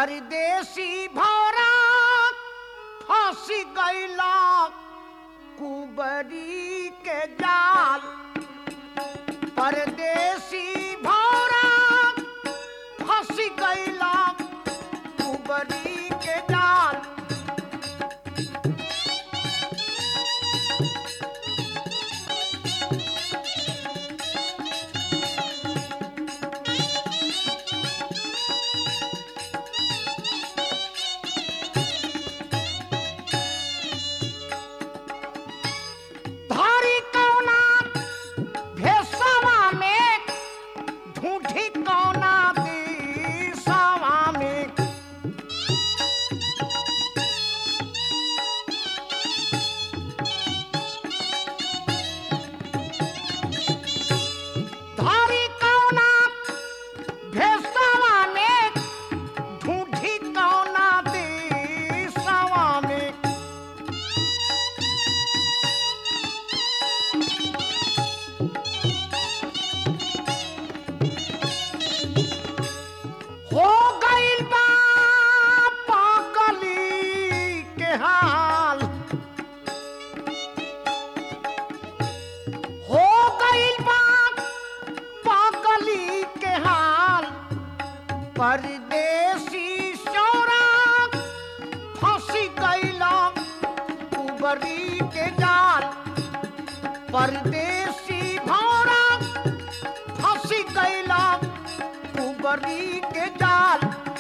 परदेसी भौरा फांसी गैला कुबरी के जाल परदेसी भौरा फांसी गैला कुबरी के जाल धारी कौना भेसवा में ढूंढी कौना दिसवा में धारी कौना भेसवा में ढूंढी कौना दिसवा में हो गइल बा पागली के हाल हो गइल बा पागली के हाल परदेसी सौरा फंसी गइला उबरी के जाल परदेसी भौरा फंसी गइला उबरी के जाल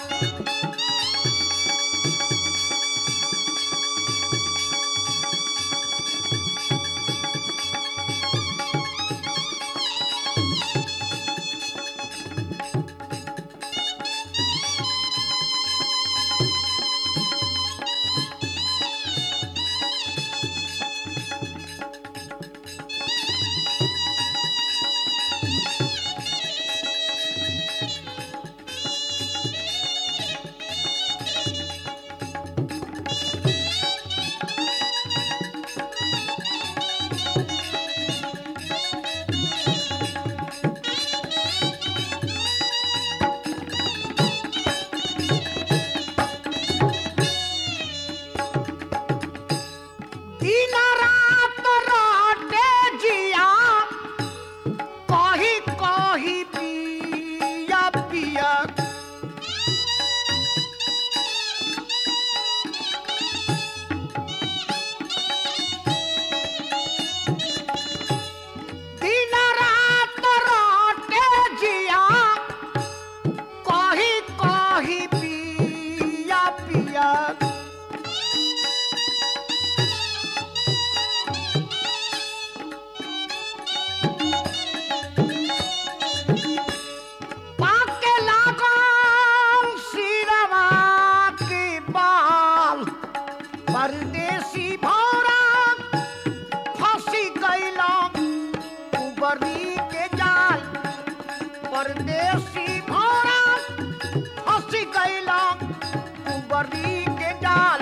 दिन रात राटे जिया कही कही पिया पिया दिन रात राटे जिया कही कही पिया पिया पाके लागल सिरवा के बाल परदेसी भौरा फंसी गइला उबरी के जाल परदेसी भौरा फंसी गइला उबरी के जाल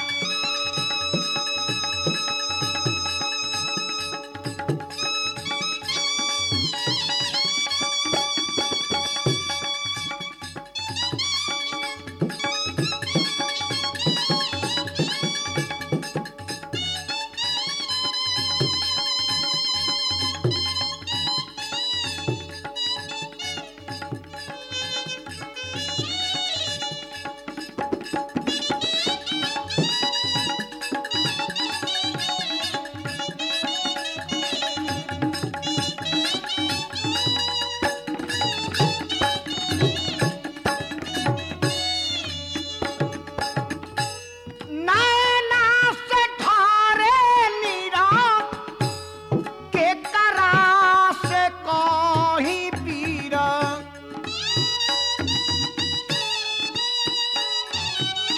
नैना से ढारे नीरा के करा से कहीं पीरा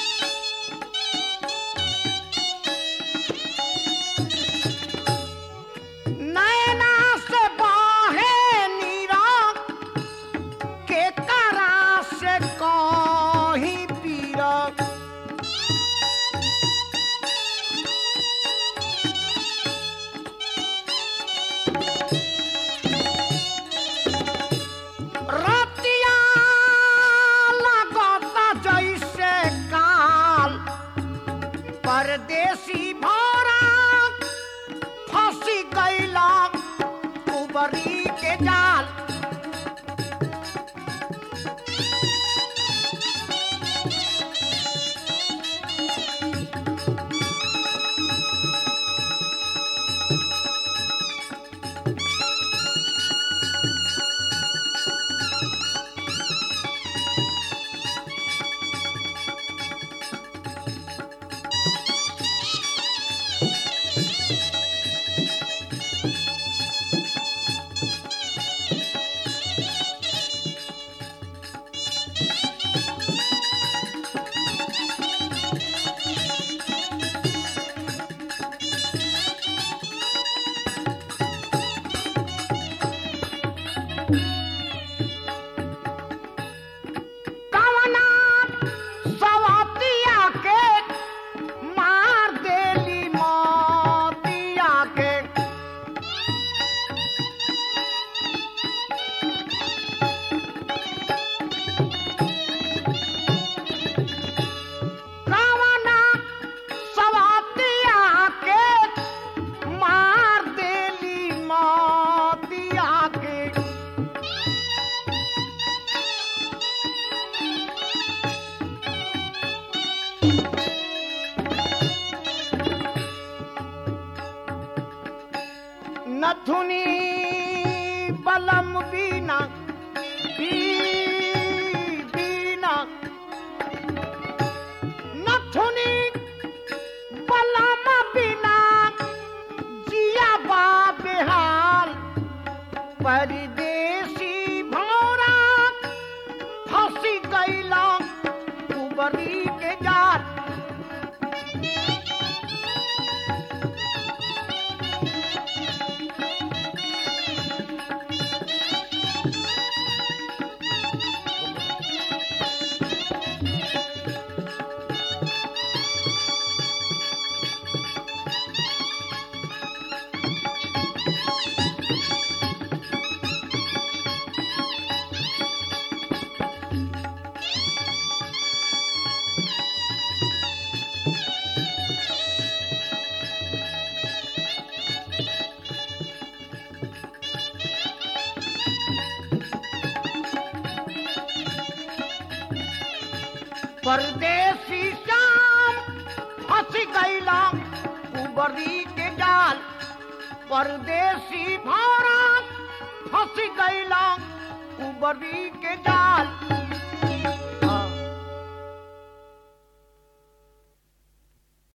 परदेसी भौरा फंसी गईला कुबरी के जाल कवना सवतिया के मार देली मोतिया के कवना सवतिया के मार देली मोतिया के नथुनी बलम बीना बी- बीना नथुनी बलम बीना जिया बा बेहाल परदेसी भौरा फंसी गईला कुबरी के जाल परदेसी शाम फंस गईला कुबरी के जाल परदेसी भौरा फंस गईला कुबरी के जाल